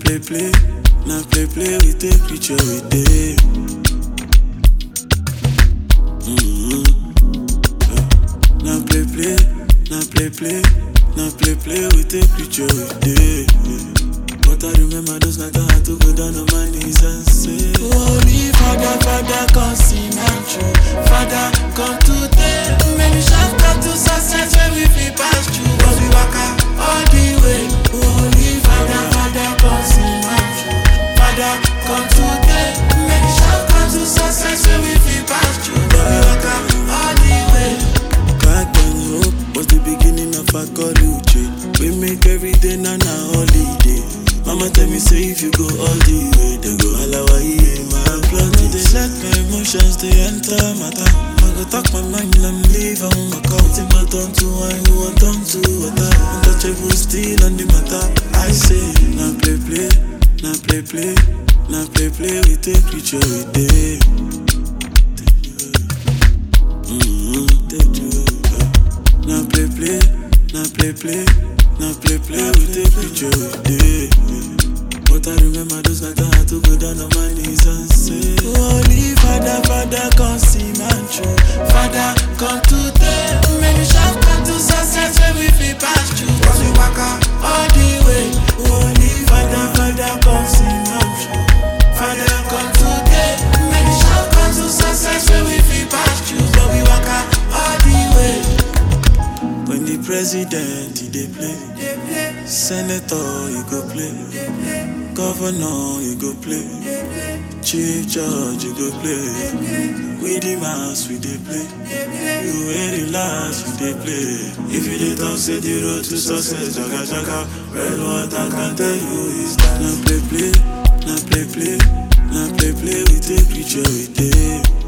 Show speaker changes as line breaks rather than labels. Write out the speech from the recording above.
play play, na play play we take picture we dey. Mm-hmm. Na play play, na play play, na play play we take picture we dey. But I remember those nights I had to go down on my knees and say, Holy Father, Father, come see my true. Father, come today. Many shots come to success when we feel pass through. But we walk out all the way. Holy Father, Father, come see my true. Father, come today. Many shots come to success when we feel pass through. But we walk out all the way. Back then, hope was the beginning of a college. We make every day na na holiday. Mama tell me say if you go all the way, then go alawa yeah, my blood. No, they let my emotions they enter matter. I go talk my mind and leave on my couch. Think my turn to wine, who want turn to water. Untouchable still on the matter. I say, now play play, now play play, now play play. We take picture we day. Mm-hmm. Take you. Now play play, now play play, now play play. We take picture we day. But I remember those nights I had to go down on my knees and say, Holy Father, Father, come see my true. Father, come today. Many shots come to success when we feel pass through. But we walk out all the way. Holy Father, Father, come see my true. Father, come today. Many shots come to success when we feel pass through. But we walk out all the way. When the president he dey play, senator he go play, governor he go play, chief judge he go play. We the mass we dey play, you wear the last we dey play. If you dey talk say the road to success jaga jaga, red water can tell you is that. Na play play, na play play, na play play we take picture we dey.